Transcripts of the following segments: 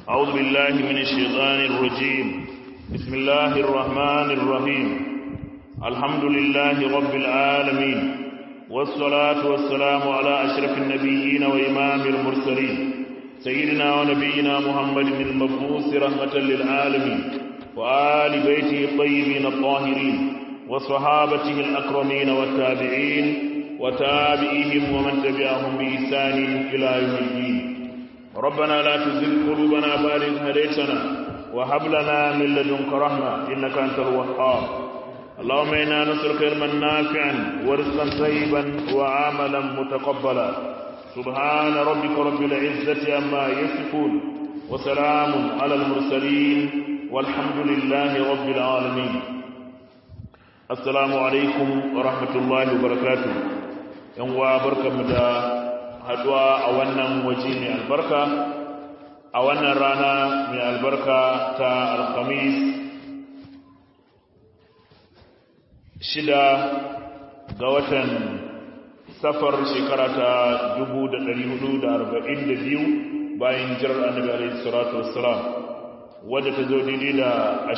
أعوذ بالله من الشيطان الرجيم بسم الله الرحمن الرحيم الحمد لله رب العالمين والصلاة والسلام على أشرف النبيين وإمام المرسلين سيدنا ونبينا محمد المبعوث رحمة للعالمين وآل بيته الطيبين الطاهرين وصحابته الأكرمين والتابعين وتابعيهم ومن تبعهم بإحسان إلى يوم الدين ربنا لا تزغ قلوبنا بعد إذ هديتنا وهب لنا من لدنك رحمة إنك أنت الوهاب اللهم إنا نسألك علما نافعا ورزقا طيبا وعملا متقبلا سبحان ربك رب العزة عما يصفون وسلام على المرسلين والحمد لله رب العالمين السلام عليكم ورحمة الله وبركاته yan uwa barkamu da haduwa a wannan waje mai albarka a wannan rana mai albarka ta alhamis shida ga watan safar shekara ta 1442 bayan jirar annabi alaihi salatu wassalam wadda ta zo daidai da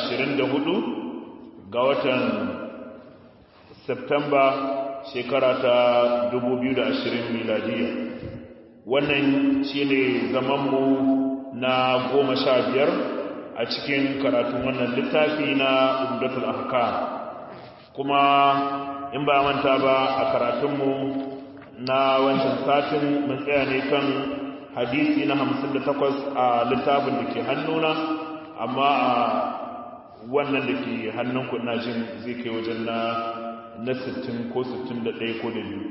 24 ga watan Septemba shekara ta 2020 miladiya wannan shine zamanmu na goma sha biyar a cikin karatun wannan littafi na umdatul ahkam kuma in ba manta ba a karatunmu na wancan satin mun tsaya ne kan hadisi na 58 a littafin da ke hannuna amma a wannan da ke hannun jin zai kai wajen na na 60 ko 61 ko da biyu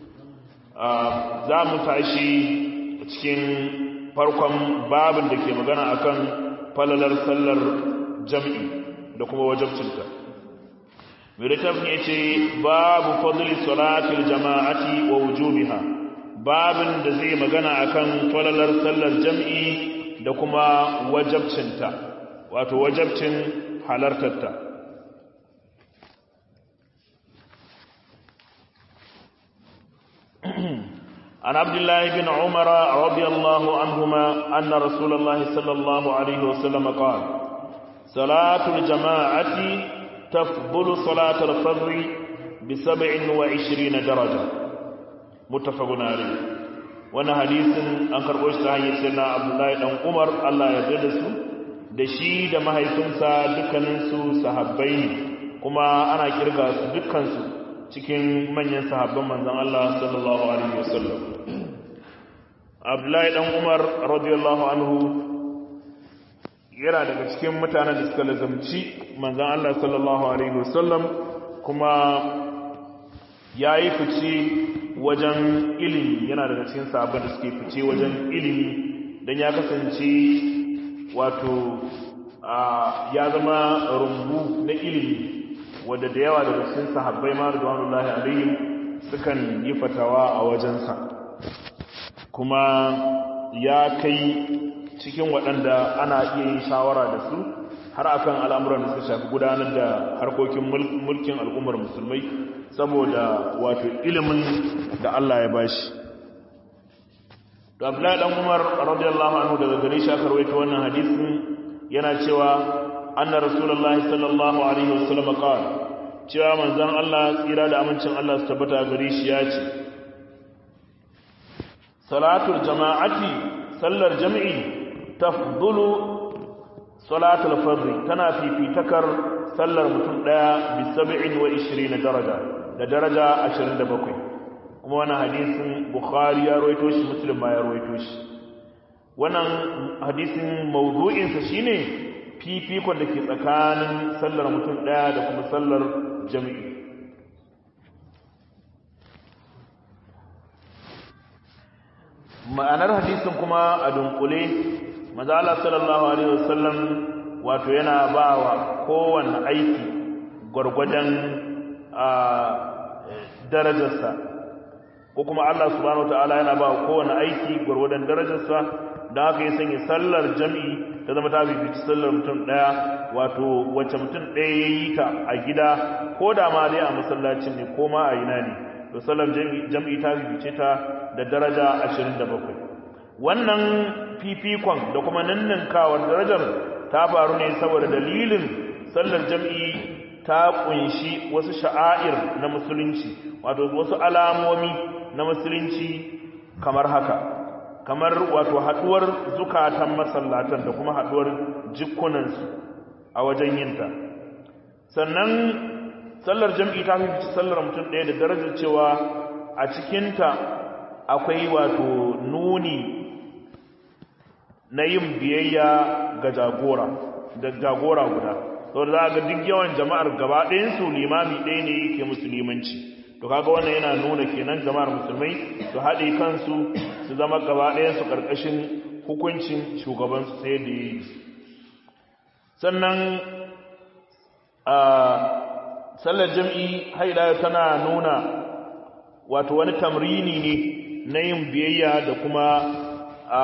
za mu tashi cikin farkon babin da ke magana akan falalar sallar jam'i da kuma wajabcinta littafin ya ce babu fadli salatul jama'ati wa wujubiha babin da zai magana akan falalar sallar jam'i da kuma wajabcinta wato wajabcin halartarta عن عبد الله بن عمر رضي الله عنهما أن رسول الله صلى الله عليه وسلم قال صلاة الجماعة تفضل صلاة الفجر بسبع وعشرين درجة متفق عليه وانا حديث an karɓo shi ta hanyar sai na abdullahi ɗan umar allah ya da su da shi da mahaifinsa dukkaninsu sahabbai ne kuma ana kirga su dukkansu cikin manyan sahabban manzan Allah sallallahu alaihi wasallam Abdullahi dan Umar radiyallahu anhu yana daga cikin mutanen da suka lazamci manzan Allah sallallahu alaihi wasallam kuma yayi fice wajen ilimi yana daga cikin sahabban da suke fice wajen ilimi dan ya kasance wato ya zama rumbu na ilimi wadda da yawa daga cikin sahabbai ma radwanullahi alaihim sukan yi fatawa a wajensa kuma ya kai cikin waɗanda ana iya yin shawara da su har akan al'amuran da suka shafi gudanar da harkokin mulkin al'ummar musulmai saboda wato ilimin da Allah ya bashi to Abdullahi dan Umar radiyallahu anhu daga gare shi aka rawaito wannan hadisin yana cewa anna rasulullahi sallallahu alaihi wasallam qala cewa manzon Allah tsira da amincin Allah su tabbata gare shi ya ce salatul jama'ati sallar jami'i tafdulu salatul fardh tana fifitakar sallar mutum daya bi 27 daraja da daraja 27 kuma wannan hadisin bukhari ya rawaito shi muslim ma ya rawaito shi wannan hadisin mawdu'insa shine fifikon da ke tsakanin sallar mutum ɗaya da kuma sallar jami'i ma'anar hadisin kuma a dunkule mazala sallallahu alaihi wasallam wato yana ba wa kowane aiki gwargwadon darajarsa ko kuma Allah subhanahu wa ta'ala yana ba wa kowane aiki gwargwadon darajarsa don haka ya sanya sallar jami'i ta zama ta bibici sallar mutum ɗaya wato wacce mutum ɗaya ya yi ta a gida ko da ma dai a masallacin ne ko ma a ina ne to sallar jami'i ta bibice ta da daraja 27 wannan fifikon da kuma ninninkawar darajar ta faru ne saboda dalilin sallar jam'i ta kunshi wasu sha'air na musulunci wato wasu alamomi na musulunci kamar haka kamar wato haduwar zukatan masallatan da kuma haduwar jikunansu a wajen yinta sannan sallar jam'i ta fi sallar mutum ɗaya da darajar cewa a cikinta akwai wato nuni na yin biyayya ga jagora da jagora guda saboda za ga duk yawan jama'ar gaba ɗayansu limami ɗaya ne yake musulmanci to kaga wannan yana nuna kenan jama'ar musulmai su haɗe kansu su zama gaba ɗayansu ƙarƙashin hukuncin shugabansu sai da yi sannan a sallar jam'i haida tana nuna wato wani tamrini ne na yin biyayya da kuma a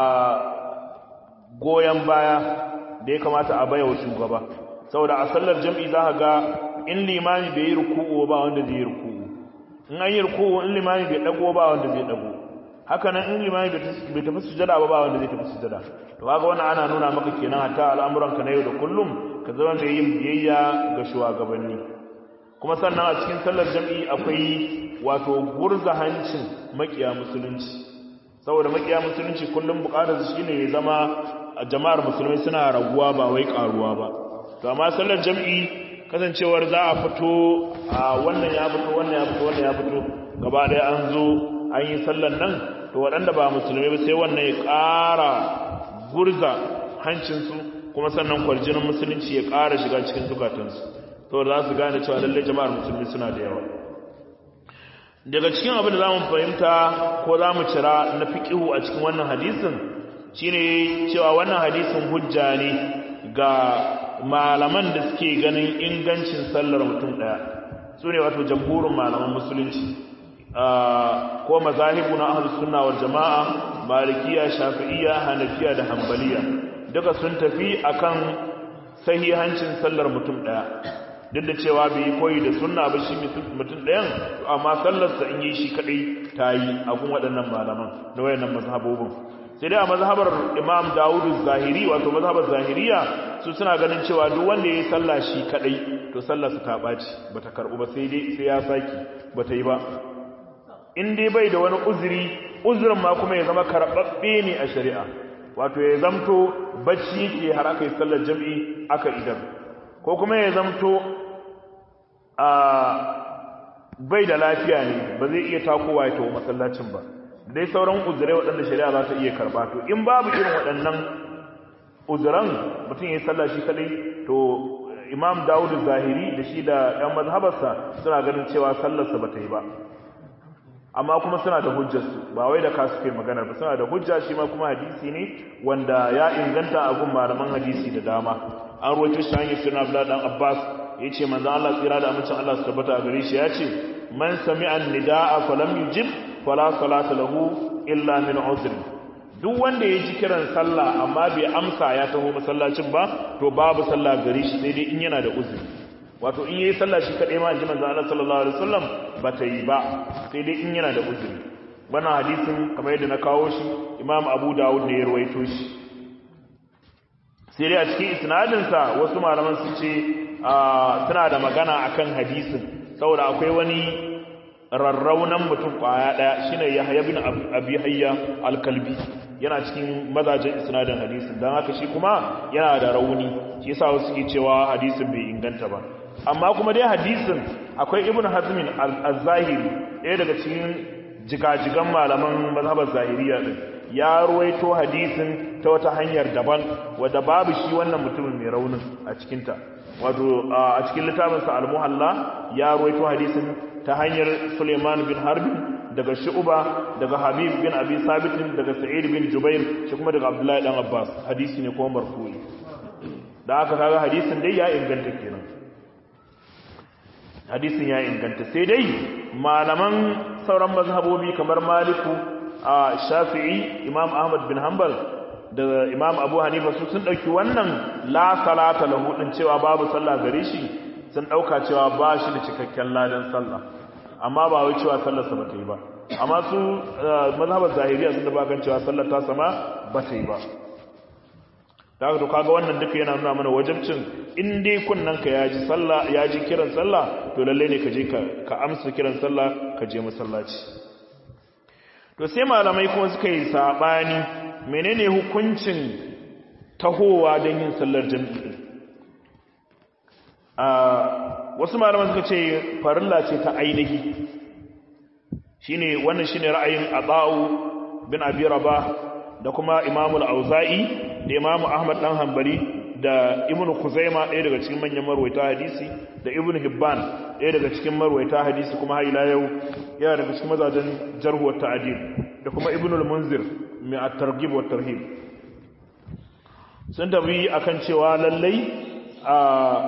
goyon baya da ya kamata a baya wa shugaba saboda a sallar jam'i za ga in limami bai yi ruku'u ba wanda zai yi ruku'u in an yi ruku'u in limami bai dago ba wanda zai dago haka nan in limami bai tafi sujada ba ba wanda zai tafi sujada to kaga wannan ana nuna maka kenan hatta al'amuranka na yau da kullum ka zama mai yin biyayya ga shugabanni kuma sannan a cikin sallar jam'i akwai wato gurza hancin makiya musulunci saboda makiya musulunci kullum bukatar shi ne ya zama jama'ar musulmai suna raguwa ba wai karuwa ba to amma sallar jam'i kasancewar za a fito a wannan ya fito wannan ya fito wannan ya fito gaba ɗaya an zo an yi sallar nan to waɗanda ba musulmai ba sai wannan ya ƙara gurza hancinsu kuma sannan kwarjinin musulunci ya ƙara shiga cikin zukatansu to za su gane cewa lallai jama'ar musulmi suna da yawa daga cikin abin da za mu fahimta ko za mu cira na fiƙihu a cikin wannan hadisin shine cewa wannan hadisin hujja ne ga malaman da suke ganin ingancin sallar mutum ɗaya su ne wato jamhurin malaman musulunci ko mazahibu na ahlus sunna wal jama'a malikiya shafi'iyya hanafiya da hanbaliya duka sun tafi akan sahihancin sallar mutum ɗaya duk da cewa bai yi koyi da sunna ba shi mutum ɗayan amma sallarsa in yi shi kaɗai ta yi abun waɗannan malaman da wayannan mazhabobin sai dai a mazhabar imam dawudu zahiri wato mazhabar zahiriya su suna ganin cewa duk wanda ya yi sallah shi kaɗai to sallarsa ta ɓaci ba ta karɓu ba sai dai sai ya saki ba ta yi ba in dai bai da wani uzuri uzurin ma kuma ya zama karɓaɓɓe ne a shari'a wato ya zamto bacci ke har aka yi sallar jam'i aka idan ko kuma ya zamto a bai da lafiya ne ba zai iya takowa ya tawo masallacin ba dai sauran uzurai waɗanda shari'a za ta iya karɓa to in babu irin waɗannan uzuran mutum ya sallah shi kaɗai to imam dawud zahiri da shi da ɗan mazhabarsa suna ganin cewa sallarsa ba ta yi ba amma kuma suna da hujjarsu ba wai da kasu kai magana ba suna da hujja shi ma kuma hadisi ne wanda ya inganta a gun malaman hadisi da dama an ruwaito shi hanyar suna abla dan abbas ya ce manzan allah tsira da amincin allah su tabbata a gare shi ya ce man sami an nida'a falam yujib fala salata lahu illa min uzri duk wanda ya ji kiran sallah amma bai amsa ya taho masallacin ba to babu sallah gare shi sai dai in yana da uzuri wato in yayi sallah shi kadai ma inji manzo Allah sallallahu alaihi wasallam ba ta yi ba sai dai in yana da uzuri wannan hadisin kamar yadda na kawo shi Imam Abu Dawud ne ya rawaito shi sai dai a cikin isnadin sa wasu malaman su ce suna da magana akan hadisin saboda akwai wani rarraunan mutum kwaya daya shine Yahya bin Abi Hayya al-Kalbi yana cikin mazajen isnadin hadisin dan haka shi kuma yana da rauni shi yasa wasu ke cewa hadisin bai inganta ba amma kuma dai hadisin akwai ibn hazmin al-zahiri ɗaya daga cikin jigajigan malaman mazhabar zahiriya din ya ruwaito hadisin ta wata hanyar daban wadda babu shi wannan mutumin mai raunin a cikinta wato a cikin littafinsa al-muhalla ya ruwaito hadisin ta hanyar suleiman bin harbin daga shu'uba daga habib bin abi sabitin daga sa'id bin jubair shi kuma daga abdullahi dan abbas hadisi ne kuma marfu'i da aka kaga hadisin dai ya inganta kenan hadisin ya inganta sai dai malaman sauran mazhabobi kamar maliku a shafi'i imam ahmad bin hanbal da imam abu hanifa su sun ɗauki wannan la salata lahu din cewa babu sallah gare shi sun ɗauka cewa ba shi da cikakken ladan sallah amma ba wai cewa sallarsa ba ta yi ba amma su mazhabar zahiriya sun da kan cewa sallar ta sama ba ta yi ba da haka to kaga wannan duka yana nuna mana wajibcin in dai kunnan ka yaji sallah yaji kiran sallah to lalle ne ka je ka ka amsa kiran sallah ka je masallaci to sai malamai kuma suka yi sabani menene hukuncin tahowa don yin sallar jami'i a wasu malaman suka ce farilla ce ta ainihi shine wannan shine ra'ayin Aba'u bin Abi Rabah da kuma Imam al-Auza'i da Imam Ahmad dan Hanbali da Ibn Khuzaima ɗaya daga cikin manyan marwaita hadisi da Ibn Hibban ɗaya daga cikin marwaita hadisi kuma har ila yau yana daga cikin mazajen jarh wa ta'dil da kuma Ibn al-Munzir mai at-targhib wa tarhib sun tabi akan cewa lallai a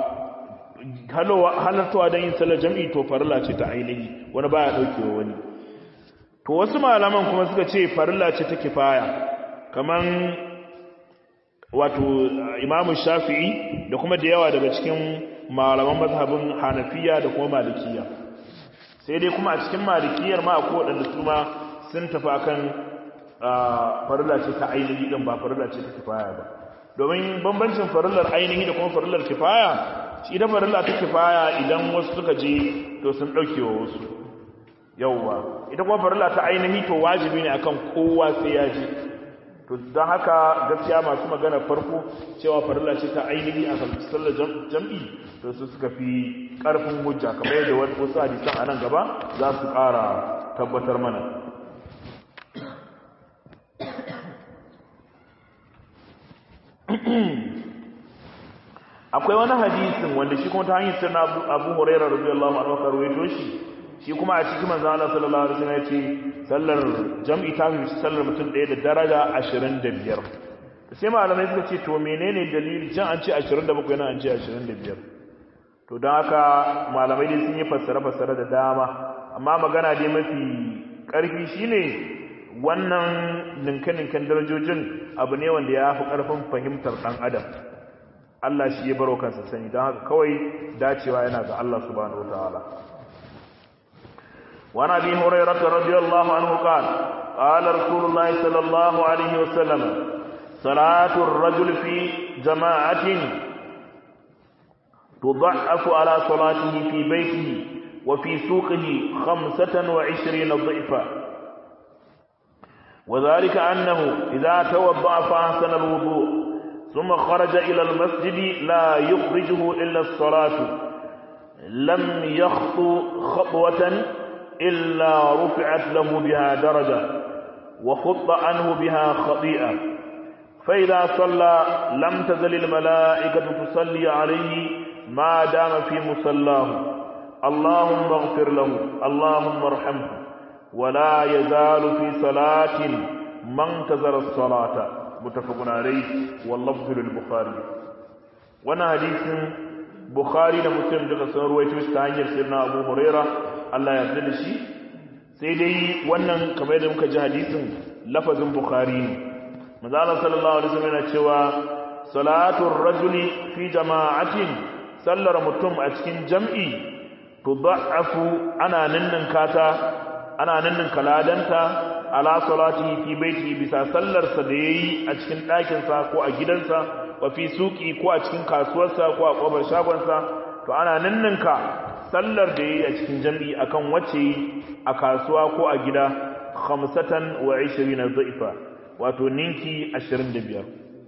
halartawa don yin sallar jam'i to farilla ce ta ainihi wani baya ɗaukewa wani to wasu malaman kuma suka ce farilla ce ta kifaya kaman wato imamu shafi'i da kuma da yawa daga cikin malaman mazhabin hanafiya da kuma malikiya sai dai kuma a cikin malikiyar ma akwai waɗanda su ma sun tafi akan farilla ce ta ainihi ɗin ba farilla ce ta kifaya ba domin bambancin farillar ainihi da kuma farillar kifaya shi da farilla ta kifaya idan wasu suka je to sun ɗauke wa wasu yauwa ita kuma farilla ta ainihi to wajibi ne akan kowa sai ya ji to don haka gaskiya masu magana farko cewa farilla ce ta ainihi a sallar jam'i to su suka fi ƙarfin hujja kamar yadda wasu hadisan a nan gaba za su ƙara tabbatar mana akwai wani hadisin wanda shi kuma ta hanyar sirna abu huraira radiyallahu anhu ka ruwaito shi shi kuma a cikin manzo Allah sallallahu alaihi wasallam yace sallar jam'i ta fi sallar mutum ɗaya da daraja 25 sai malamai suka ce to menene dalili can an ce 27 yana an ce 25 to don haka malamai dai sun yi fassara fassara da dama amma magana dai mafi ƙarfi shine wannan ninke-ninken darajojin abu ne wanda ya fi ƙarfin fahimtar ɗan adam Allah shi ya baro kansa sani don haka kawai dacewa yana ga Allah subhanahu wataala وعن ابي هريره رضي الله عنه قال قال رسول الله صلى الله عليه وسلم صلاه الرجل في جماعه تضعف على صلاته في بيته وفي سوقه خمسة وعشرين ضعفا وذلك أنه إذا توضأ فأحسن الوضوء ثم خرج إلى المسجد لا يخرجه إلا الصلاة لم يخطو خطوة إلا رفعت له بها درجة وخط عنه بها خطيئة فإذا صلى لم تزل الملائكة تصلي عليه ما دام في مصلاه اللهم اغفر له اللهم ارحمه ولا يزال في صلاة ما انتظر الصلاة متفق عليه واللفظ للبخاري وانا حديث بخاري da muslim duka sun ruwaito shi ta hanyar sirna abu huraira Allah ya yarda da shi sai dai wannan kamar yadda muka ji hadisin lafazin bukhari ne manzo Allah sallallahu alaihi wasallam yana cewa salatul rajuli fi jama'atin sallar mutum a cikin jam'i tudha'afu ana ninnin kata ana ninnin kaladanta ala salati fi baiti bisa sallarsa da yayi a cikin ɗakinsa ko a gidansa wa fi suki ko a cikin kasuwarsa ko a kofar shagonsa to ana ninninka sallar da yayi a cikin jami'i akan wacce a kasuwa ko a gida khamsatan wa 20 dha'ifa wato ninki 25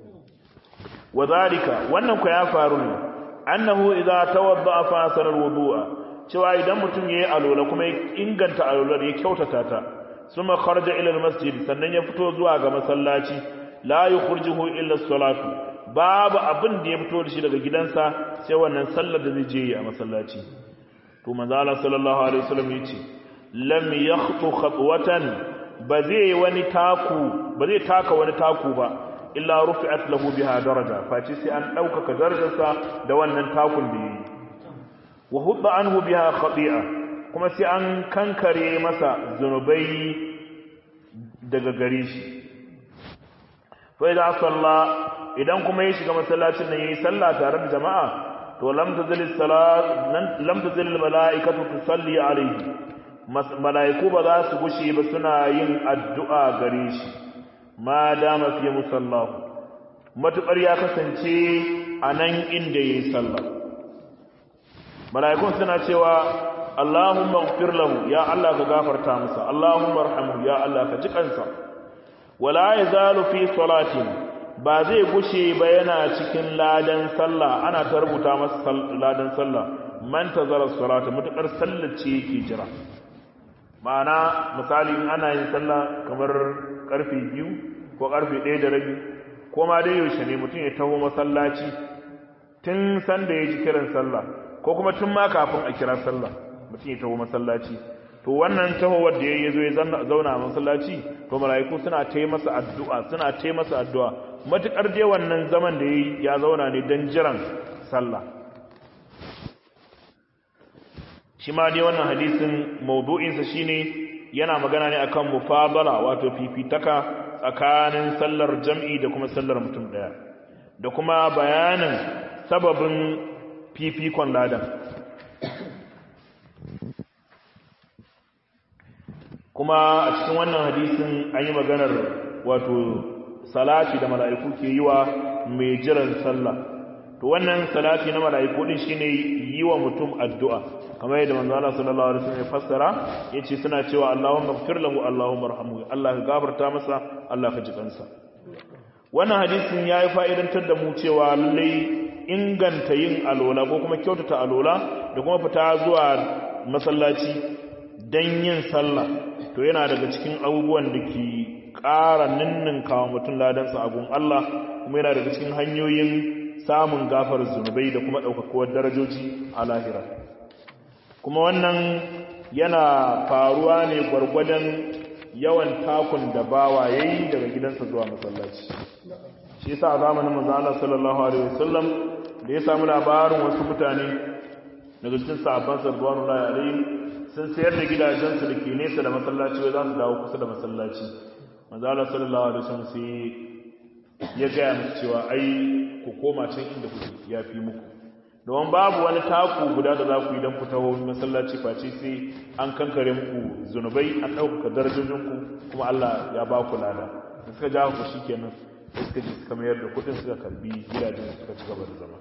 wadhalika wannan ko ya faru ne annahu idza tawadda fa asara alwudu'a cewa idan mutum yayi alola kuma ya inganta alolar ya kyautata ta suma kharaja ila almasjid sannan ya fito zuwa ga masallaci la yukhrijuhu illa as-salatu babu abin da ya fito da shi daga gidansa sai wannan sallar da zai je a masallaci to manzo Allah sallallahu alaihi wasallam yace lam yakhtu khatwatan ba zai wani taku ba zai taka wani taku ba illa rufi'at lahu biha daraja face sai an dauka darajarsa da wannan takun da yayi wa hudda anhu biha khati'a kuma sai an kankare masa zunubai daga gare shi fa idan salla idan kuma ya shiga masallacin nan yayi sallah tare da jama'a to lam tazil salat lam tazil al malaikatu tusalli alayhi mala'iku ba za su gushe ba suna yin addu'a gare shi ma dama fi musallahu matuƙar ya kasance a nan inda ya yi sallah mala'ikun suna cewa Allahumma gfir lahu ya Allah ka gafarta masa Allahumma arhamhu ya Allah ka ji kansa wala yazalu fi salatin ba zai gushe ba yana cikin ladan sallah ana ta rubuta masa ladan sallah man tazara salata mutakar sallar ce yake jira ma'ana misali in ana yin sallah kamar karfe biyu ko karfe ɗaya da rabi ko ma dai yaushe ne mutum ya taho masallaci tun sanda ya ji kiran sallah ko kuma tun ma kafin a kira sallah mutum ya taho masallaci to wannan tahowar da ya zo ya zauna a masallaci to mala'iku suna ta masa addu'a suna ta masa addu'a matukar dai wannan zaman da ya zauna ne don jiran sallah shi ma dai wannan hadisin maudu'insa shine yana magana ne akan mufadala wato fifitaka tsakanin sallar jam'i da kuma sallar mutum daya da kuma bayanin sababin fifikon ladan kuma a cikin wannan hadisin an yi maganar wato salati da mala'iku ke yi wa mai jiran sallah to wannan salati na mala'iku din shine yi wa mutum addu'a kamar yadda manzo Allah sallallahu alaihi wasallam ya fassara yace suna cewa Allahumma ighfir lahu Allahumma arhamhu Allah ka gafarta masa Allah ka ji kansa wannan hadisin yayi fa'idantar da mu cewa lallai inganta yin alola ko kuma kyautata alola da kuma fita zuwa masallaci dan yin sallah to yana daga cikin abubuwan da ke ƙara ninninka wa mutum ladansa a gun Allah kuma yana daga cikin hanyoyin samun gafar zunubai da kuma ɗaukakuwar darajoji a lahira kuma wannan yana faruwa ne gwargwadon yawan takun da bawa ya yi daga gidansa zuwa masallaci shi yasa a zamanin manzo Allah sallallahu alaihi wasallam da ya samu labarin wasu mutane daga cikin sahabban sallallahu alaihi sun sayar da gidajensu da ke nesa da masallaci wai za su dawo kusa da masallaci manzo Allah sallallahu alaihi wasallam sai ya gaya musu cewa ai ku koma can inda kuke ya fi muku domin babu wani taku guda da za ku yi don ku taho masallaci face sai an kankare muku zunubai an ɗaukaka darajojinku kuma Allah ya ba ku lada da suka ja ku shikenan sai suka ji suka mayar da kuɗin suka karbi gidajen suka ci gaba da zama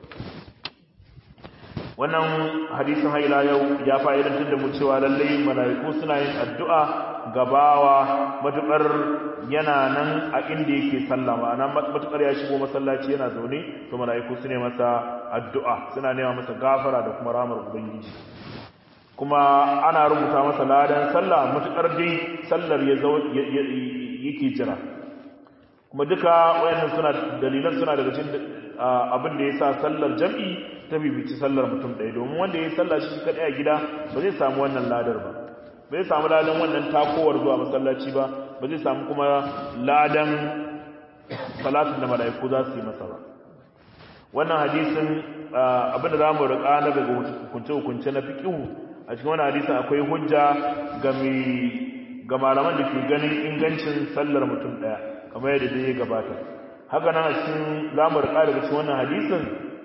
wannan hadisin haila yau ya fa'idantar da mu cewa lallai mala'iku suna yin addu'a gabawa matukar yana nan a inda yake sallah ma'ana matukar ya shigo masallaci yana zaune to mala'iku su ne masa addu'a suna nema masa gafara da kuma ramar ubangiji kuma ana rubuta masa ladan sallah matukar dai sallar ya yake jira kuma duka wayannan suna dalilan suna daga cikin abin da yasa sallar jam'i ta bibici sallar mutum ɗaya domin wanda ya yi sallah shi kaɗai a gida ba zai samu wannan ladar ba ba zai samu ladan wannan takowar zuwa masallaci ba ba zai samu kuma ladan salatin da mala'iku za su yi masa ba wannan hadisin abinda za mu riƙa na daga hukunce-hukunce na fiƙihu a cikin wannan hadisin akwai hujja ga malaman da ke ganin ingancin sallar mutum ɗaya kamar yadda dai ya gabata haka nan a cikin za mu riƙa daga cikin wannan hadisin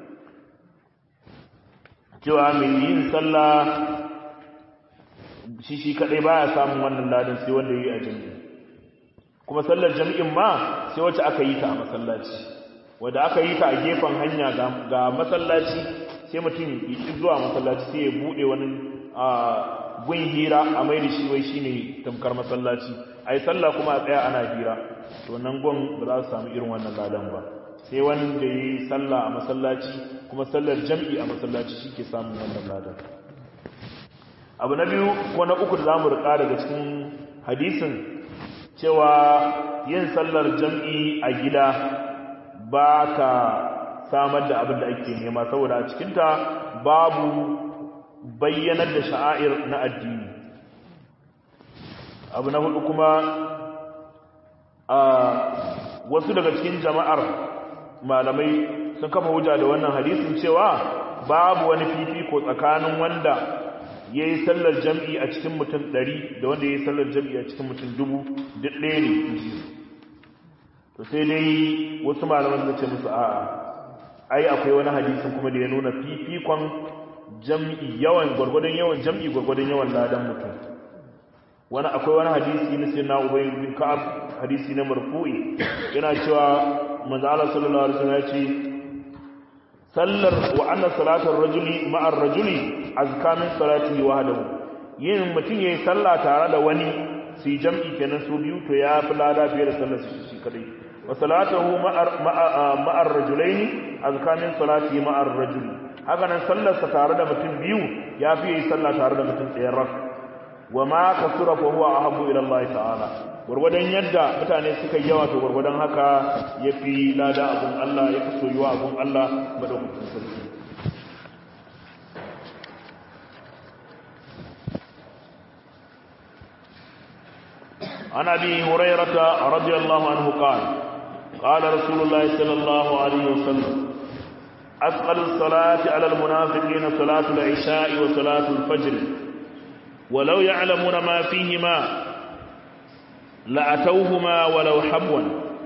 cewa mai yin sallah shi shi kadai baya samun wannan ladin sai wanda yi a jami'i kuma sallar jami'in ma sai wacce aka yi ta a masallaci wanda aka yi ta a gefen hanya ga masallaci sai mutum ya ci zuwa masallaci sai ya bude wani gun hira a mai da shi wai shine tamkar masallaci ai sallah kuma a tsaya ana hira to nan gun ba za su samu irin wannan ladan ba sai wanda ya yi sallah a masallaci kuma sallar jam'i a masallaci shi ke samun wannan ladan abu na biyu ko na uku da za mu riƙa daga cikin hadisin cewa yin sallar jam'i a gida ba ta samar da abin da ake nema saboda a cikinta babu bayyanar da sha'air na addini abu na hudu kuma a wasu daga cikin jama'ar malamai sun kafa hujja da wannan hadisin cewa babu wani fifiko tsakanin wanda ya yi sallar jam'i a cikin mutum ɗari da wanda ya yi sallar jam'i a cikin mutum dubu duk ɗaya ne to sai dai wasu malaman suka ce musu a'a ai akwai wani hadisin kuma da ya nuna fifikon jam'i yawan gwargwadon yawan jam'i gwargwadon yawan ladan mutum wani akwai wani hadisi na sayyidina ubay bin ka'ab hadisi na marfu'i yana cewa manzo Allah sallallahu alaihi wasallam ya ce sallar wa anna salatar rajuli ma'ar rajuli azka min salatihi wahdahu yin mutum yayi sallah tare da wani su yi jam'i kenan su biyu to ya fi lada fiye da sallar shi kadai wa salatuhu ma'ar ma'ar rajulaini azka min salatihi ma'ar rajuli haka nan sallar sa tare da mutum biyu ya fi yi sallah tare da mutum ɗaya rak wa ma kasura fa huwa ahabbu ila Allah ta'ala gurgudan yadda mutane suka yawa to gurgudan haka yafi lada abun Allah yafi soyuwa abun Allah madaukakin sarki عن ابي هريره رضي الله عنه قال قال رسول الله صلى الله عليه وسلم اثقل الصلاه على المنافقين صلاه العشاء وصلاه الفجر ولو يعلمون ما فيهما لأتوهما ولو حبوا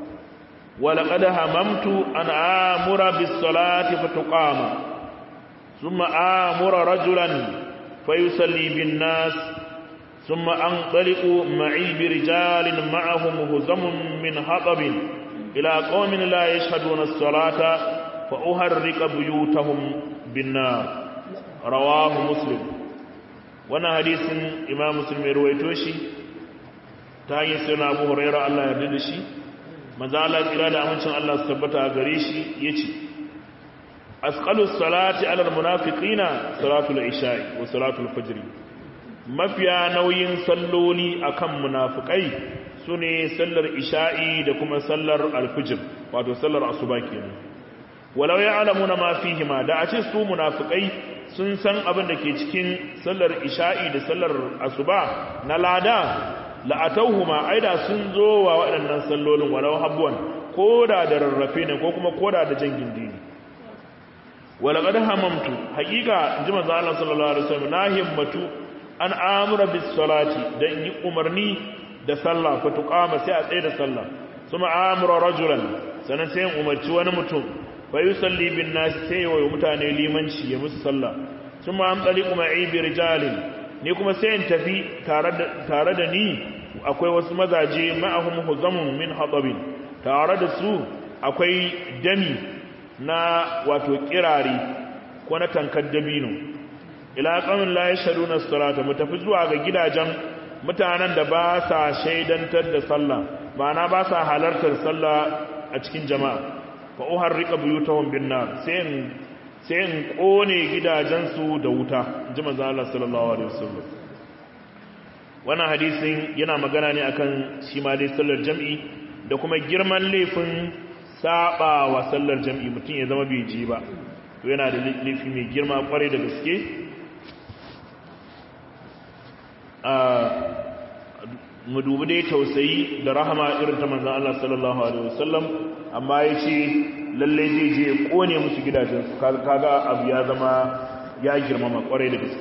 ولقد هممت أن آمر بالصلاة فتقام ثم آمر رجلا فيصلي بالناس ثم أنطلق معي برجال معهم هزم من حطب إلى قوم لا يشهدون الصلاة فأهرق بيوتهم بالنار رواه مسلم wannan hadisin imam muslim ya ruwaito shi ta hanyar sai na abu huraira Allah ya da shi maza Allah tsira da amincin Allah su tabbata a gare shi ya ce asqalus salati alal munafiqina salatul isha'i wa salatul fajr mafiya nauyin salloli akan munafikai sune sallar isha'i da kuma sallar alfijir wato sallar asuba kenan walau ya'lamuna ma fihima da a ce su munafikai sun san abin da ke cikin sallar isha'i da sallar asuba na lada la'atauhuma aida sun zo wa waɗannan sallolin walau habwan koda da rarrafe ne ko kuma koda da jan gindi ne walaqad hamamtu haqiqa ji manzo Allah sallallahu alaihi wasallam na himmatu an amura bis salati dan yi umarni da sallah fa tuqama sai a tsaye da sallah kuma amura rajulan sanan sai umarci wani mutum fa yusalli bin nas sai wa mutane limanci ya musu sallah kuma an tsali kuma ibi rijalin ni kuma sai in tafi tare da ni akwai wasu mazaje ma'ahum huzamun min hatabin tare da su akwai dami na wato kirari ko na tankar dabino ila qamin la yashhaduna as-salata mu tafi zuwa ga gidajen mutanen da ba sa shaidantar da sallah ma'ana ba sa halartar sallah a cikin jama'a fa uharrika buyutahum bin nar sai in sai in kone gidajensu da wuta ji manzo Allah sallallahu alaihi wasallam wannan hadisin yana magana ne akan shi ma dai sallar jam'i da kuma girman laifin saba wa sallar jam'i mutum ya zama bai ji ba to yana da laifi mai girma kwarai da gaske mu dubi dai tausayi da rahama irin ta manzan Allah sallallahu alaihi wasallam amma ya ce lalle zai je kone musu gidajensu kaga abu ya zama ya girmama kwarai da gaske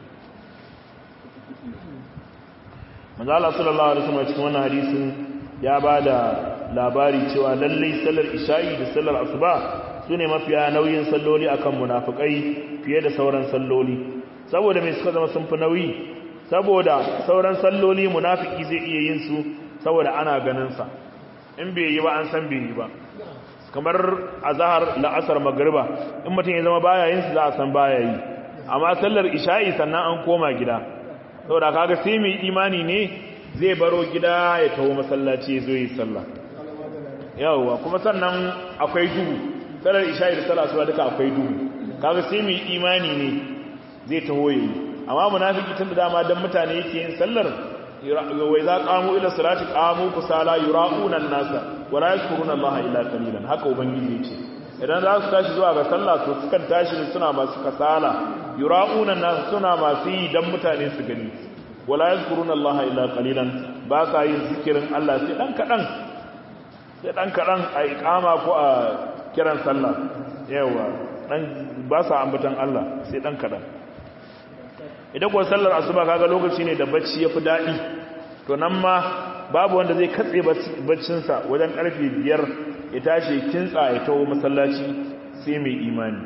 manzan Allah sallallahu alaihi wasallam cikin wannan hadisin ya ba da labari cewa lalle sallar isha'i da sallar asuba su ne mafiya nauyin salloli akan munafukai fiye da sauran salloli saboda mai suka zama sun fi nauyi saboda sauran salloli munafiki zai iya yin su saboda ana ganinsa in bai yi ba an san bai yi ba kamar azhar la'asar magriba in mutum ya zama baya yin su za a san baya yi amma sallar isha'i sannan an koma gida saboda kaga sai mai imani ne zai baro gida ya taho masallaci ya zo yi sallah yawwa kuma sannan akwai duhu sallar isha'i da sallar asuba duka akwai duhu kaga sai mai imani ne zai taho yayi amma munafiki tun da dama dan mutane yake yin sallar wai za qamu ila salati qamu kusala yura'una an-nasa wa la yazkuruna Allah illa qalilan haka ubangiji yace idan za su tashi zuwa ga sallah to sukan tashi ne suna masu kasala yura'una an-nasa suna masu yi dan mutane su gani wa la yazkuruna Allah illa qalilan ba sa yin zikirin Allah sai dan kadan sai dan kadan a iqama ko a kiran sallah yawa dan ba sa ambatan Allah sai dan kadan idan kuwa sallar asuba kaga lokaci ne da bacci yafi daɗi to nan ma babu wanda zai katse baccinsa wajen karfe biyar ya tashi kintsa ya taho masallaci sai mai imani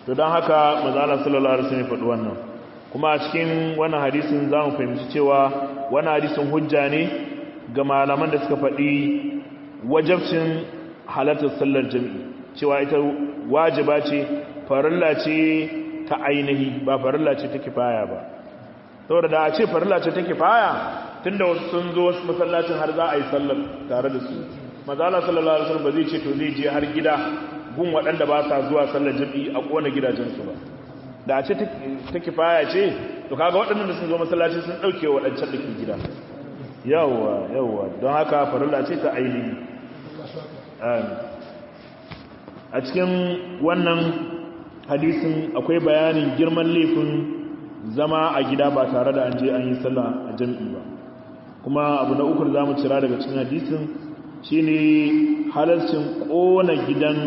to don haka mazala sallallahu alaihi wasallam faɗi wannan kuma a cikin wannan hadisin za mu fahimci cewa wannan hadisin hujja ne ga malaman da suka faɗi wajabcin halartar sallar jami'i cewa ita wajiba ce farilla ce ta ainihi ba farilla ce ta kifaya ba saboda da a ce farilla ce ta kifaya tunda wasu sun zo wasu masallacin har za a yi sallar tare da su mazala sallallahu alaihi wasallam ba zai ce to zai je har gida gun waɗanda ba sa zuwa sallar jami'i a kona gidajensu ba da a ce ta kifaya ce to kaga waɗannan da sun zo masallaci sun ɗauke waɗancan da ke gida yawwa yawwa don haka farilla ce ta ainihi a cikin wannan hadisin akwai bayanin girman laifin zama a gida ba tare da an je an yi sallah a jam'i ba kuma abu na uku da za mu cira daga cikin hadisin shine halarcin ƙona gidan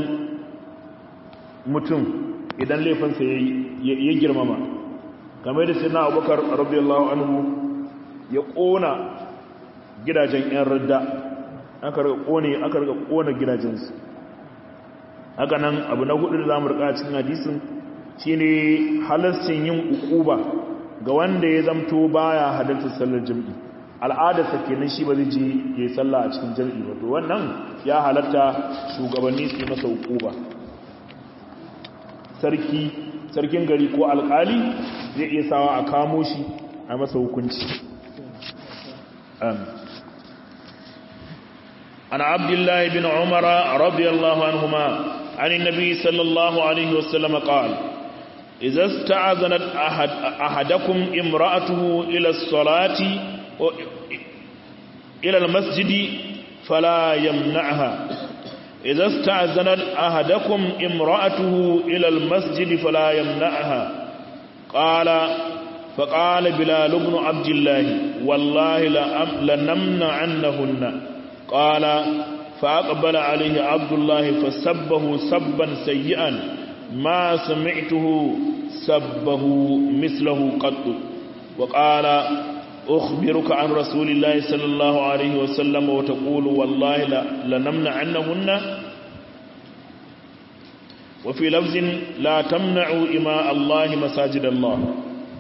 mutum idan laifinsa ya girmama kamar da sai na abubakar rabiyallahu anhu ya ƙona gidajen 'yan radda aka rika ƙona gidajensu haka nan abu na hudu da za mu rika cikin hadisin shine halascin yin ukuba ga wanda ya zamto baya halartar sallar jam'i al'adarsa kenan shi ba zai je ya yi sallah a cikin jam'i ba to wannan ya halarta shugabanni su yi masa ukuba sarki sarkin gari ko alkali zai iya sawa a kamo shi a masa hukunci عن عبد الله بن عمر رضي الله عنهما عن النبي صلى الله عليه وسلم قال إذا استعذنت أحد أحدكم امرأته إلى الصلاة إلى المسجد فلا يمنعها إذا استعذنت أحدكم امرأته إلى المسجد فلا يمنعها قال فقال بلال بن عبد الله والله لنمنعنهن قال فأقبل عليه عبد الله فسبه سبا سيئا ما سمعته سبه مثله قط وقال أخبرك عن رسول الله صلى الله عليه وسلم وتقول والله لنمنعنهن وفي لفظ لا تمنعوا إماء الله مساجد الله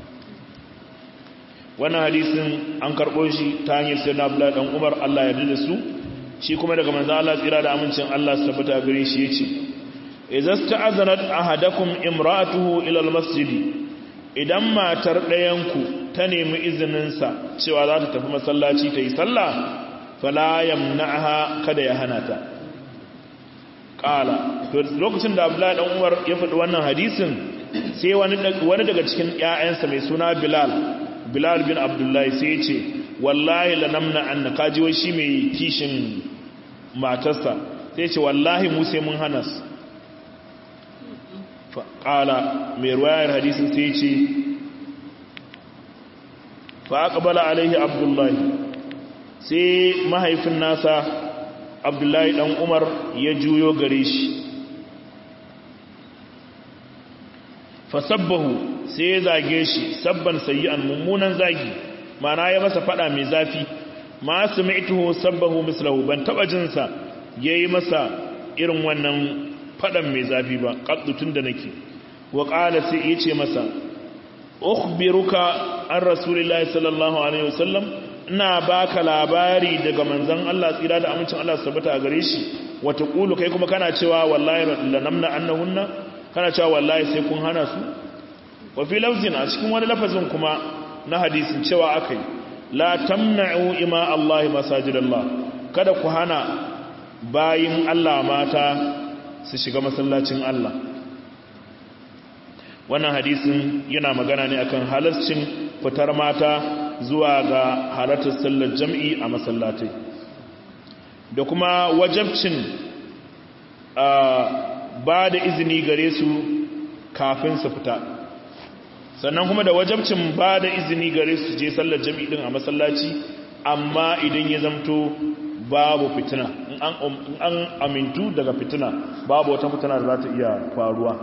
wannan hadisin an karɓo shi ta hanyar sai na abdullahi ɗan umar allah ya da su shi kuma daga manzan allah tsira da amincin allah su tabbata gare shi ya ce idan sta'azanat ahadakum imra'atuhu ila almasjidi idan matar ɗayanku ta nemi izininsa cewa za ta tafi masallaci ta yi sallah fala yamna'aha kada ya hana ta qala to lokacin da abdullahi dan umar ya faɗi wannan hadisin sai wani wani daga cikin ƴaƴansa mai suna bilal bilal bin abdullahi sai ce wallahi lanamna anna kaji wai shi mai kishin matarsa sai ce wallahi mu sai mun hana su qala mai ruwayar hadisin sai ce fa aqbala alaihi abdullahi sai mahaifin nasa abdullahi dan umar ya juyo gare shi fasabbahu sai ya zage shi sabban sayyi'an mummunan zagi mana ya masa fada mai zafi ma sami'tuhu sabbahu mislahu ban taba jin sa yayi masa irin wannan fadan mai zafi ba qaddutun da nake wa qala sai yace masa ukhbiruka an rasulillahi sallallahu alaihi wasallam ina baka labari daga manzon Allah tsira da amincin Allah tabbata a gare shi wa taqulu kai kuma kana cewa wallahi lanamna annahunna kana cewa wallahi sai kun hana su wa fi lafzin a cikin wani lafazin kuma na hadisin cewa akai la tamna'u ima Allah masajidallah kada ku hana bayin Allah mata su shiga masallacin Allah wannan hadisin yana magana ne akan halascin fitar mata zuwa ga halartar sallar jam'i a masallatai da kuma wajabcin ba da izini gare su kafin su fita sannan kuma da wajabcin ba da izini gare su je sallar jam'i din a masallaci amma idan ya zamto babu fitina in an amintu daga fitina babu wata fitina da za ta iya faruwa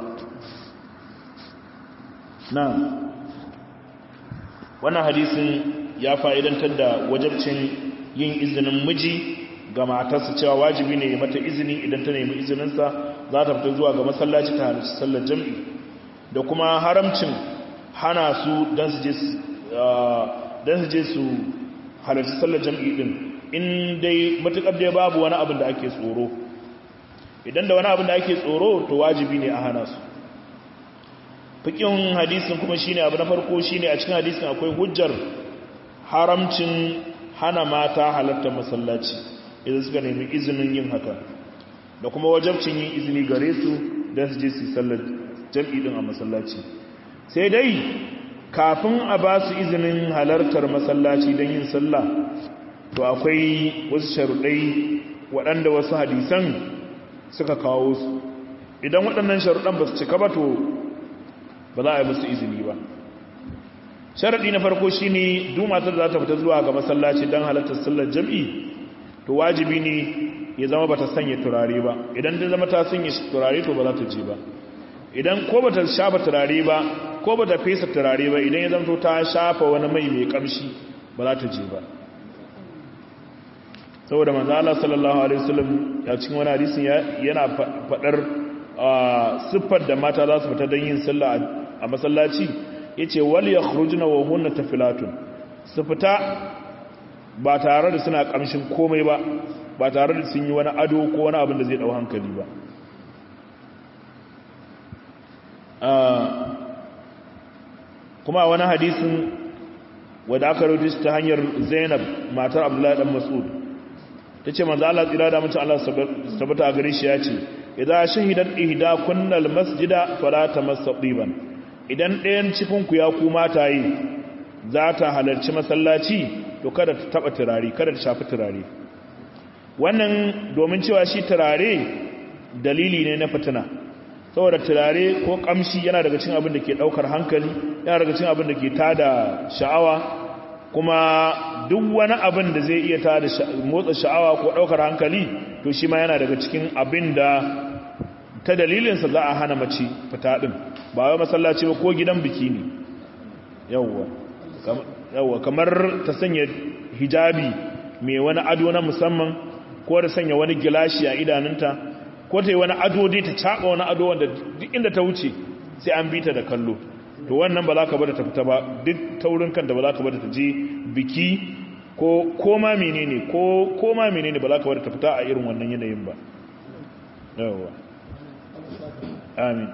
na wannan hadisin ya fa'idantar da wajabcin yin izinin miji ga matarsa cewa wajibi ne mata izini idan ta nemi izininsa za ta fita zuwa ga masallaci ta halarci sallar jam'i da kuma haramcin hana su don su je su halarci sallar jam'i din in dai matuƙar dai babu wani abin da ake tsoro idan da wani abin da ake tsoro to wajibi ne a hana su fikin hadisin kuma shine abu na farko shine a cikin hadisin akwai hujjar haramcin hana mata halartar masallaci idan suka nemi izinin yin haka da kuma wajabcin yin izini gare su don su je su sallar jam'i din a masallaci sai dai kafin a ba su izinin halartar masallaci don yin sallah to akwai wasu sharuɗai waɗanda wasu hadisan suka kawo su idan waɗannan sharuɗan ba su cika ba to ba za a yi musu izini ba sharaɗi na farko shi ne dumatar da za ta fita zuwa ga masallaci don halartar sallar jam'i to wajibi ne ya zama ba ta sanya turare ba idan ta zama ta sanya turare to ba za ta je ba idan ko ba ta shafa turare ba ko ba ta fesa turare ba idan ya zama ta shafa wani mai mai kamshi ba za ta je ba saboda manzo Allah sallallahu alaihi wasallam ya cikin wani hadisin yana fadar siffar da mata za su fita don yin sallah a masallaci yace wal yakhrujna wa hunna tafilatun su fita ba tare da suna kamshin komai ba ba tare da sun yi wani ado ko wani abin da zai dau hankali ba kuma wani hadisin wadda aka rubuta ta hanyar Zainab matar Abdullahi dan Mas'ud ta ce manzo Allah tsira da mutum Allah sabata a gare shi ya ce idza shahidat ihda kunnal masjida fala tamassaqiban idan ɗayan cikin ku ya ku mata yi za ta halarci masallaci to kada ta taba turare kada ta shafi turare wannan domin cewa shi turare dalili ne na fitina saboda turare ko kamshi yana daga cikin abin da ke daukar hankali yana daga cikin abin da ke tada sha'awa kuma duk wani abin da zai iya tada motsa sha'awa ko daukar hankali to shi ma yana daga cikin abin da ta dalilinsa za a hana mace fita din ba wai masallaci ba ko gidan biki ne yawwa yawwa kamar ta sanya hijabi mai wani ado na musamman ko da sanya wani gilashi a idanunta ko ta yi wani ado dai ta caɓa wani ado wanda duk inda ta wuce sai an bi ta da kallo to wannan ba za ka bada ta fita ba duk taurin kanta ba za ka bada ta je biki ko koma menene ko koma menene ba za ka bada ta fita a irin wannan yanayin ba yawa amin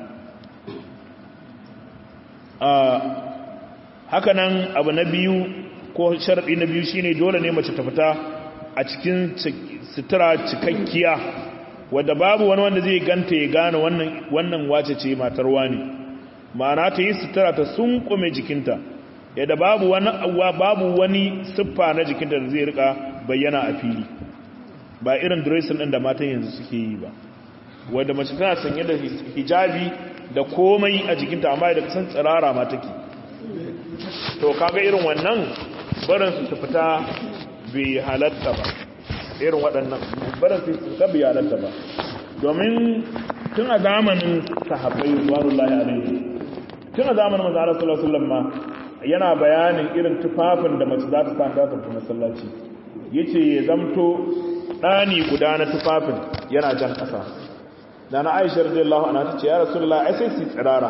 haka nan abu na biyu ko sharaɗi na biyu shine dole ne mace ta fita a cikin sutura cikakkiya wadda babu wani wanda zai ganta ya gane wannan wace ce matar wani ma'ana ta yi sutura ta sunkume jikinta yadda babu wani babu wani siffa na jikinta da zai rika bayyana a fili ba irin dressing din da matan yanzu suke yi ba wadda mace tana sanye da hijabi da komai a jikinta amma da kasan tsirara ma take to kaga irin wannan barin su fita bai halatta ba irin waɗannan barin su fita bai halatta ba domin tun a zamanin sahabbai warullahi alaihi tun a zamanin manzo Allah sallallahu alaihi wasallam ma yana bayanin irin tufafin da mace za ta sa ta tafi masallaci yace ya zamto dani guda na tufafin yana jan ƙasa da na Aisha radiyallahu anha tace ya Rasulullah ai sai su tsirara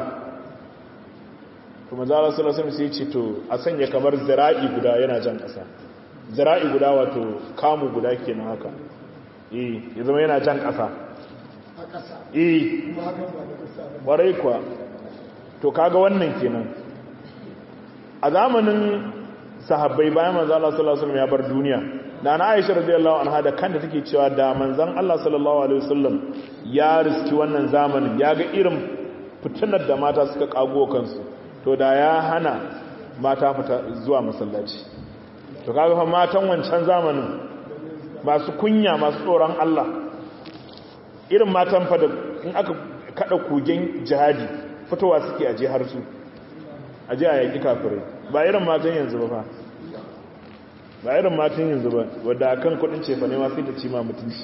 to manzo Allah sallallahu alaihi wasallam sai ce to a sanya kamar zira'i guda yana jan ƙasa zira'i guda wato kamu guda kenan haka eh ya zama yana jan ƙasa eh warai kuwa to kaga wannan kenan a zamanin sahabbai bayan manzo Allah sallallahu alaihi wasallam ya bar duniya da na Aisha radiyallahu anha da kanta take cewa da manzon Allah sallallahu alaihi wasallam ya riski wannan zamanin ya ga irin fitinar da mata suka kago kansu to da ya hana mata fita zuwa masallaci to kaga fa matan wancan zamanin masu kunya masu tsoron Allah irin matan fa da in aka kada kugen jihadi fitowa suke aje har su aje a yaki kafirai ba irin matan yanzu ba fa ba irin matan yanzu ba wadda akan kudin cefa ne ma sai ta ci ma mutunci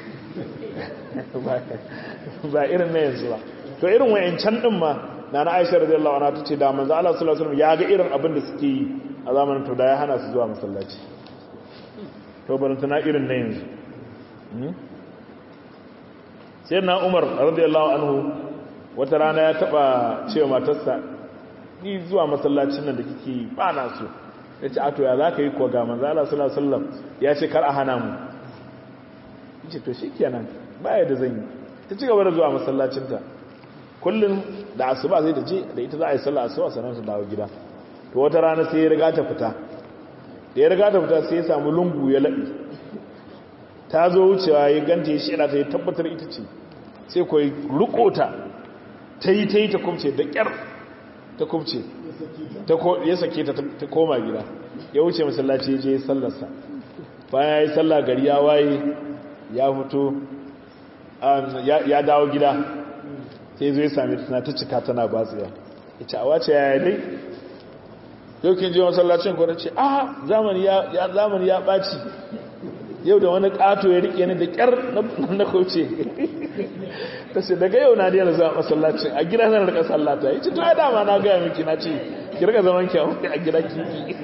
ba irin na yanzu ba to irin wayancan din ma na na Aisha radiyallahu anha tace da manzo Allah sallallahu alaihi wasallam ya ga irin abin da suke yi a zamanin to da ya hana su zuwa masallaci to baranta na irin na yanzu sai na Umar radiyallahu anhu wata rana ya taba cewa matarsa ni zuwa masallacin nan da kike ba na so ya ce ato ya za ka yi kuwa ga manzo Allah sallallahu alaihi wasallam ya ce kar a hana mu yace to shikenan baya da zan yi ta ci gaba da zuwa masallacinta kullum da asuba zai da je da ita za a yi sallah asuba sannan su dawo gida to wata rana sai ya riga ta fita da ya riga ta fita sai ya samu lungu ya laɓi ta zo wucewa ya ganta ya shira ta ya tabbatar ita ce sai ko ya rukota ta yi ta yi ta kumce da ƙyar ta kumce ya sake ta ta koma gida ya wuce masallaci ya je ya sallarsa bayan ya yi sallah gari ya waye ya fito ya dawo gida sai zo ya sami tana ta cika tana batsiya ya ce a wace ya dai yau kin je masallacin ko ce a zamani ya zamani ya baci yau da wani kato ya rike ni da kyar na kauce ta ce daga yau na daina zuwa masallacin a gida na rika sallata ya ce to ya dama na gaya miki na ce ki rika zaman ki a gida kiki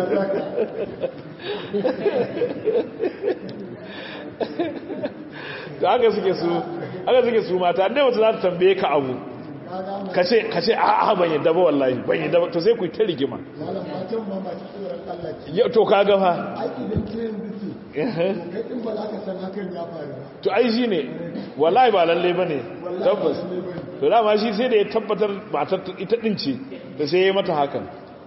da haka suke su haka suke su mata dai wata za ta tambaye ka abu ka ce a a ban yadda ba wallahi ban yadda ba to sai ku yi ta rigima to ka gafa to ai shi ne wallahi ba lalle ba ne tabbas to dama shi sai da ya tabbatar matar ita din ce da sai ya yi mata hakan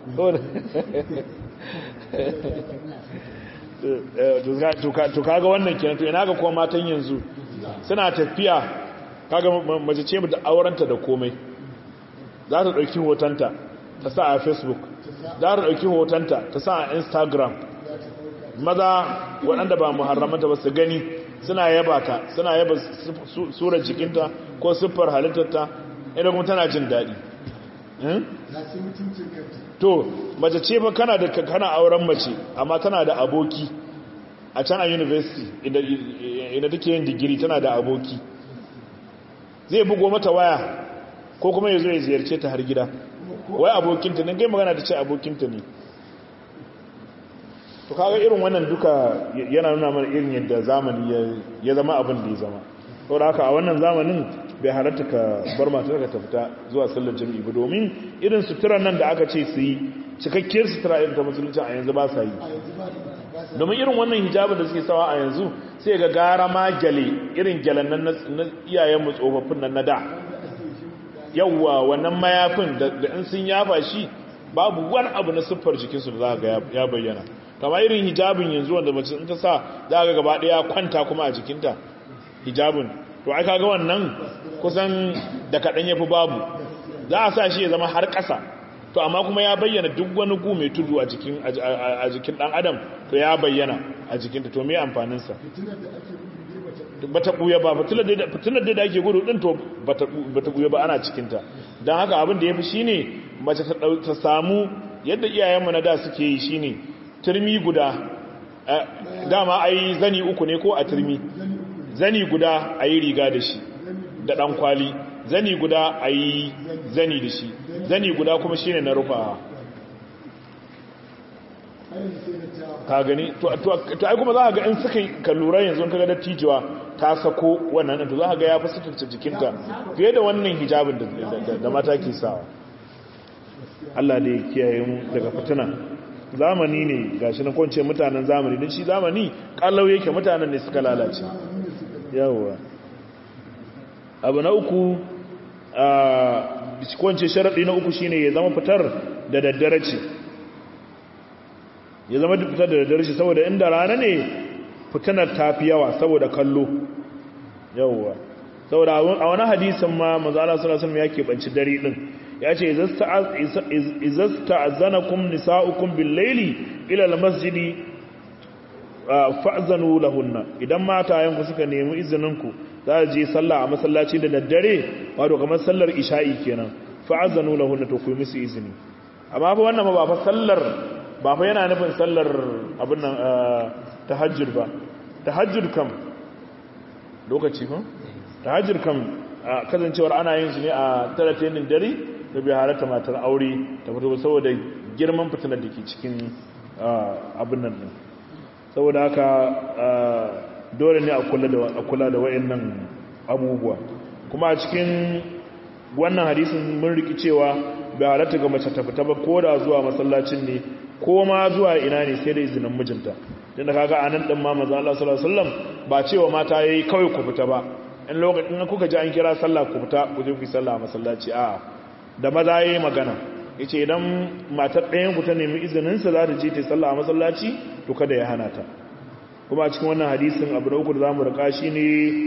to kaga wannan kenan to ina ga kuma matan yanzu suna tafiya kaga mace ce da aurenta da komai za ta ɗauki hotonta ta sa a facebook za ta ɗauki hotonta ta sa a instagram maza waɗanda ba muharramanta ba su gani suna yaba ta suna yaba surar jikinta ko siffar halittarta idan kuma tana jin daɗi to mace ce ba kana da kana auren mace amma tana da aboki a can a university inda take yin digiri tana da aboki zai bugo mata waya ko kuma ya zo ya ziyarce ta har gida wai abokinta ne gai magana ta ce abokinta ne to kaga irin wannan duka yana nuna mana irin yadda zamani ya zama abin da ya zama saboda haka a wannan zamanin bai halatta ka bar matar ka ta fita zuwa sallar jami'i ba domin irin suturar nan da aka ce su yi cikakkiyar sutura irin ta musulunci a yanzu ba sa yi domin irin wannan hijabin da suke sawa a yanzu sai ga gara ma gyale irin gyalen nan na iyayenmu tsofaffin nan na da yawwa wannan mayafin da in sun yafa shi babu wani abu na siffar jikinsu da za ga ya bayyana kama irin hijabin yanzu wanda mace in ta sa za ga gaba daya kwanta kuma a jikinta hijabin to ai kaga wannan kusan da kaɗan ya fi babu za a sa shi ya zama har ƙasa to amma kuma ya bayyana duk wani gu mai tudu a jikin a jikin dan adam to ya bayyana a jikinta to me amfaninsa bata buya ba fitinar da ake gudu din to bata buya ba ana cikinta don haka abin da ya fi shine mace ta samu yadda iyayenmu na da suke yi shine turmi guda dama ai zani uku ne ko a turmi zani guda a yi riga da shi da dan kwali zani guda a yi zani da shi zani guda kuma shi ne na rufa ka gani to ai kuma za ga in suka ka lura yanzu kaga da tijuwa ta sako wannan to za ga ya fi sutunta jikinta fiye da wannan hijabin da mata ke sawa Allah da ya kiyaye mu daga fitina zamani ne gashi na kwance mutanen zamani don shi zamani kallau yake mutanen ne suka lalace yawwa abu na uku kwance sharaɗi na uku shine ya zama fitar da daddare ce ya zama fitar da daddare ce saboda inda rana ne fitanar ta fi yawa saboda kallo yawwa saboda a wani hadisin ma mazala sulasun ya keɓanci dare ɗin ya ce izasta azanakum nisa'ukum bil laili ila al masjidi fa'zanu lahunna idan matayenku suka nemi izininku za a je sallah a masallaci da daddare wato kamar sallar isha'i kenan fa'azanu lahunna to ku musu izini amma fa wannan ba fa sallar ba fa yana nufin sallar abin nan tahajjud ba tahajjud kam lokaci ko tahajjud kam kasancewar ana yin shi ne a talatin dare da bai halatta matar aure ta fito saboda girman fitinar da ke cikin abin nan din saboda haka dole ne a kula da wa'annan abubuwa kuma a cikin wannan hadisin mun riki cewa bai halatta ga mace ta fita ba ko da zuwa masallacin ne ko ma zuwa ina ne sai da izinin mijinta tunda kaga anan din ma manzo Allah sallallahu alaihi wasallam ba cewa mata yayi kawai ku fita ba in lokacin kuka ji an kira sallah ku fita ku je ku yi sallah a masallaci a da maza yayi magana yace idan matar ɗayan ku ta nemi izinin sa za ta je ta sallah a masallaci to kada ya hana ta kuma a cikin wannan hadisin abu da uku da zamu rika shine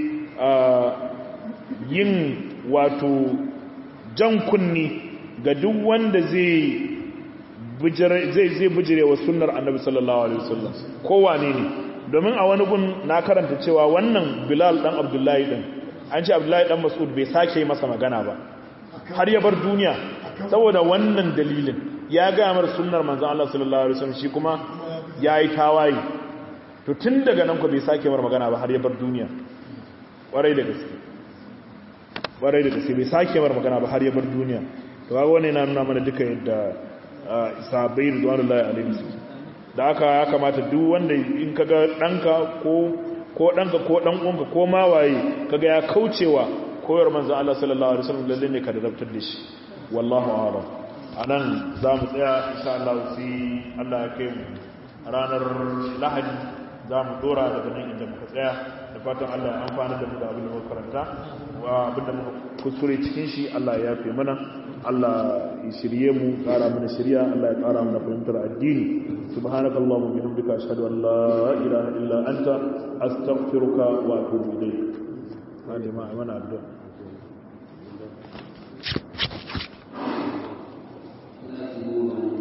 yin wato jan kunni ga duk wanda zai zai zai bijire wa sunnar annabi sallallahu alaihi wasallam kowane ne domin a wani gun na karanta cewa wannan bilal dan abdullahi din an ce abdullahi dan mas'ud bai sake masa magana ba har ya bar duniya saboda wannan dalilin ya ga mar sunnar manzon Allah sallallahu alaihi wasallam shi kuma yayi tawaye to tun daga nan ko bai sake mar magana ba har ya bar duniya kwarai da gaske kwarai da gaske bai sake mar magana ba har ya bar duniya to kaga wannan yana nuna mana duka yadda sahabbai ridwanullahi alaihim da aka ya kamata duk wanda in kaga danka ko ko danka ko dan uwanka ko ma waye kaga ya kaucewa koyar manzon Allah sallallahu alaihi wasallam lalle ne ka da rabtar da shi wallahu a'lam anan zamu tsaya insha Allah sai Allah ya kai mu ranar lahadi zamu dora daga nan inda muka tsaya da fatan Allah ya amfana da mu da abin da muka karanta wa abin da muka kuskure cikin shi Allah ya yafe mana Allah ya shirye mu ƙara mana shirya Allah ya ƙara mana fahimtar addini subhanakallahumma bihamdika ashhadu an la ilaha illa anta astaghfiruka wa atubu ilayk hadi ma mana addu'a Thank you.